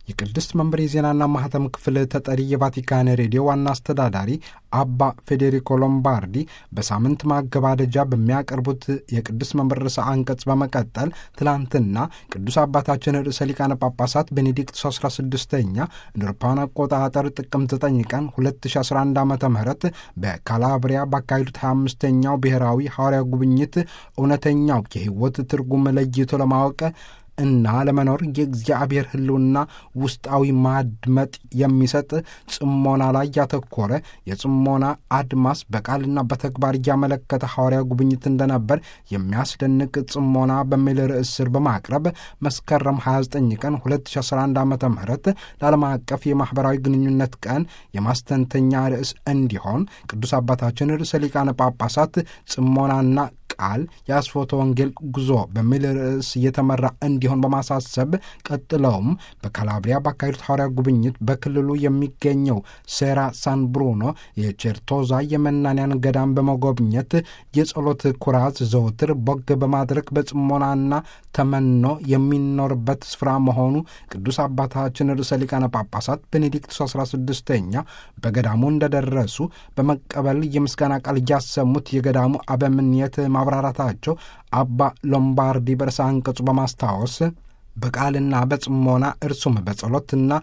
የቅድስት መንበር የዜናና ማህተም ክፍል ተጠሪ የቫቲካን ሬዲዮ ዋና አስተዳዳሪ አባ ፌዴሪኮ ሎምባርዲ በሳምንት ማገባደጃ በሚያቀርቡት የቅድስት መንበር ርዕሰ አንቀጽ በመቀጠል ትላንትና ቅዱስ አባታችን ርዕሰ ሊቃነ ጳጳሳት ቤኔዲክቱስ 16ኛ እንደ አውሮፓውያን አቆጣጠር ጥቅምት 9 ቀን 2011 ዓ ም በካላብሪያ ባካሄዱት 25ኛው ብሔራዊ ሐዋርያ ጉብኝት እውነተኛው የሕይወት ትርጉም ለይቶ ለማወቅ እና ለመኖር የእግዚአብሔር ሕልውና ውስጣዊ ማድመጥ የሚሰጥ ጽሞና ላይ ያተኮረ የጽሞና አድማስ በቃልና በተግባር እያመለከተ ሐዋርያ ጉብኝት እንደነበር የሚያስደንቅ ጽሞና በሚል ርዕስ ስር በማቅረብ መስከረም 29 ቀን 2011 ዓ ም ለዓለም አቀፍ የማኅበራዊ ግንኙነት ቀን የማስተንተኛ ርዕስ እንዲሆን ቅዱስ አባታችን ርዕሰ ሊቃነ ጳጳሳት ጽሞናና ቃል የአስፎተ ወንጌል ጉዞ በሚል ርዕስ እየተመራ እንዲሆን በማሳሰብ ቀጥለውም በካላብሪያ ባካሄዱት ሐዋርያ ጉብኝት በክልሉ የሚገኘው ሴራ ሳን ብሩኖ የቼርቶዛ የመናንያን ገዳም በመጎብኘት የጸሎት ኩራዝ ዘውትር ቦግ በማድረግ በጽሞናና ተመኖ የሚኖርበት ስፍራ መሆኑ ቅዱስ አባታችን ርዕሰ ሊቃነ ጳጳሳት ቤኔዲክቱስ 16ኛ በገዳሙ እንደደረሱ በመቀበል የምስጋና ቃል እያሰሙት የገዳሙ አበምኔት ማብራራታቸው አባ ሎምባርዲ በርዕሰ አንቀጹ በማስታወስ በቃልና በጽሞና እርሱም በጸሎትና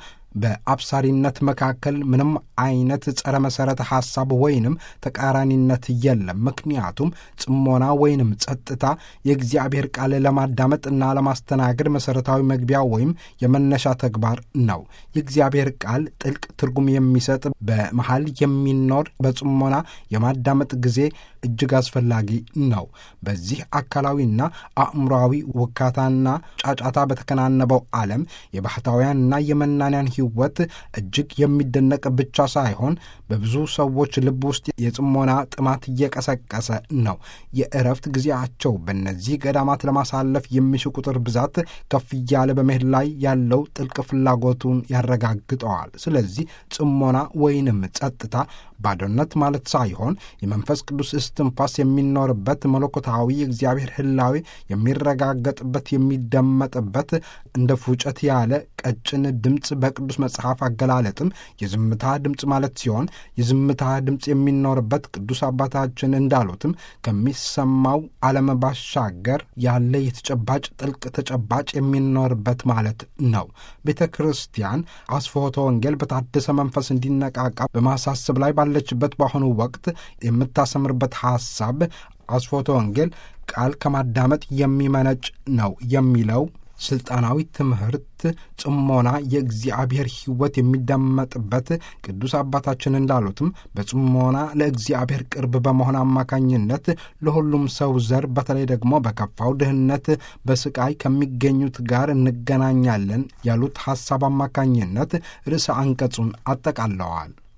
በአብሳሪነት መካከል ምንም አይነት ጸረ መሠረተ ሐሳብ ወይንም ተቃራኒነት የለም። ምክንያቱም ጽሞና ወይንም ጸጥታ የእግዚአብሔር ቃል ለማዳመጥና ለማስተናገድ መሠረታዊ መግቢያ ወይም የመነሻ ተግባር ነው። የእግዚአብሔር ቃል ጥልቅ ትርጉም የሚሰጥ በመሃል የሚኖር በጽሞና የማዳመጥ ጊዜ እጅግ አስፈላጊ ነው። በዚህ አካላዊና አእምሯዊ ውካታና ጫጫታ በተከናነበው ዓለም የባህታውያንና የመናንያን ሕይወት እጅግ የሚደነቅ ብቻ ሳይሆን በብዙ ሰዎች ልብ ውስጥ የጽሞና ጥማት እየቀሰቀሰ ነው። የእረፍት ጊዜያቸው በእነዚህ ገዳማት ለማሳለፍ የሚሹ ቁጥር ብዛት ከፍ እያለ በመሄድ ላይ ያለው ጥልቅ ፍላጎቱን ያረጋግጠዋል። ስለዚህ ጽሞና ወይንም ጸጥታ ባዶነት ማለት ሳይሆን የመንፈስ ቅዱስ እስትንፋስ የሚኖርበት መለኮታዊ የእግዚአብሔር ሕላዌ የሚረጋገጥበት የሚደመጥበት እንደ ፉጨት ያለ ቀጭን ድምፅ በቅዱስ መጽሐፍ አገላለጥም የዝምታ ድምፅ ማለት ሲሆን የዝምታ ድምፅ የሚኖርበት ቅዱስ አባታችን እንዳሉትም ከሚሰማው ዓለም ባሻገር ያለ የተጨባጭ ጥልቅ ተጨባጭ የሚኖርበት ማለት ነው። ቤተ ክርስቲያን አስፎቶ ወንጌል በታደሰ መንፈስ እንዲነቃቃ በማሳሰብ ላይ ባለችበት በአሁኑ ወቅት የምታሰምርበት ሐሳብ አስፎቶ ወንጌል ቃል ከማዳመጥ የሚመነጭ ነው የሚለው ስልጣናዊ ትምህርት ጽሞና የእግዚአብሔር ሕይወት የሚዳመጥበት ቅዱስ አባታችን እንዳሉትም በጽሞና ለእግዚአብሔር ቅርብ በመሆን አማካኝነት ለሁሉም ሰው ዘር በተለይ ደግሞ በከፋው ድህነት በስቃይ ከሚገኙት ጋር እንገናኛለን ያሉት ሐሳብ አማካኝነት ርዕሰ አንቀጹን አጠቃለዋል።